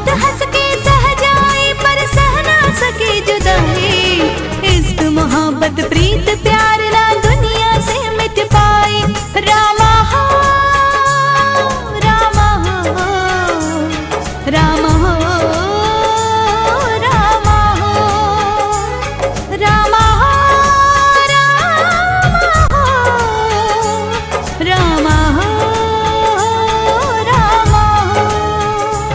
बहुत हंस के सह जाए पर सह ना सके जुदाई इश्क मोहब्बत प्रीत प्यार ना दुनिया से मिट पाए रामा हो रामा हो रामा हो रामा हो रामा हो रामा हो रामा हो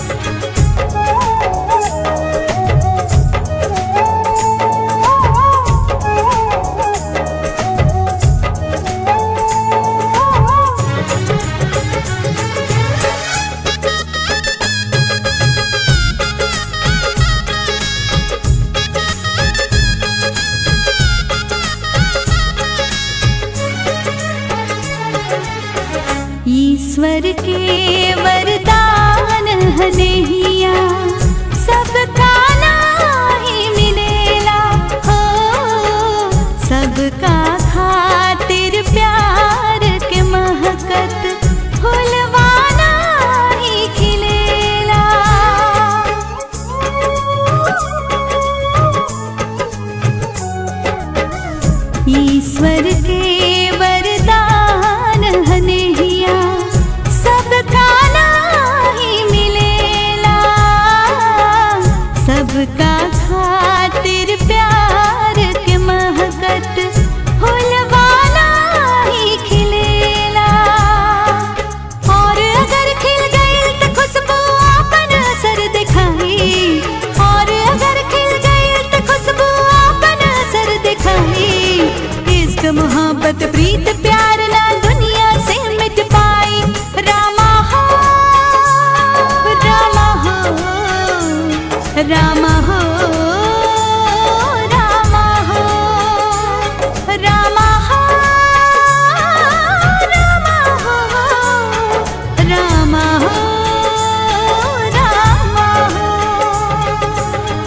ईश्वर के वरदान हनेहिया सबका नाही मिलेला हो सबका खातिर प्यार के महकत फुलवाना ही खिलेला ईश्वर के वरदान हनेहिया सबका नाही मिलेला सबका खातिर प्यार के महकत फुलवाना ही खिलेला और अगर खिल गई तो खुशबू अपन असर दिखाई और अगर खिल गई तो खुशबू अपन असर दिखाई इश्क मोहब्बत प्रीत प्यार ना दुनिया से मिट पाई रामा हो रामा हो रामा हो रामा हो रामा हो रामा हो रामा हो रामा हो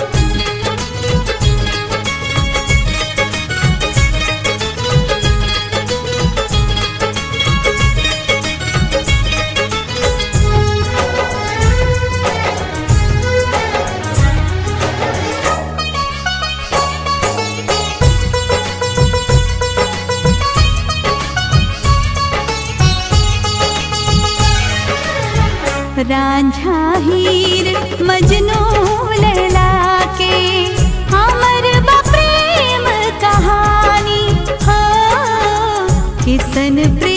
रांझा हीर मजनू लैला के हमर बा प्रेम कहानी हो किसन प्रेम